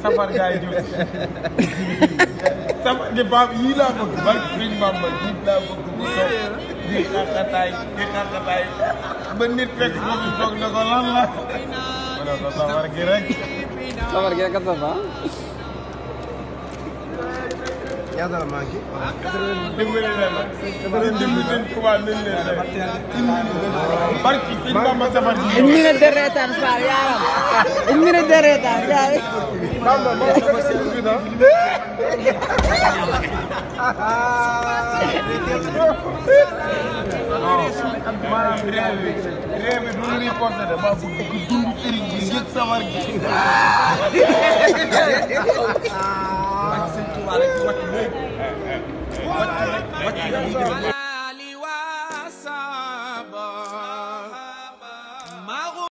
safar gaay jub safar gi baab yii laa bëgg ba sëñ Bamba yii laa bëgg mu toog di xaqataay di xaqataay ba nit fekk ko fi toog ne ko lan la ma ne ko safar gi rek Safar gi rek a saf ah. ñaata la manqué. dimbali leen la dimbali seen tubaab nañ leen def barki sëñ Bamba safar gi Une minute de retard Fall yaaram une minute de retard yaay Bamba moo ko fekk si biir ah. maanaam réew mi réew mi du lu ñuy porté de maa bëgg ko dund sëriñ bi yëg safar gi Sëñ Tuubaa rek wàcc léegi. wàcc rek wàcc rek ñu jëm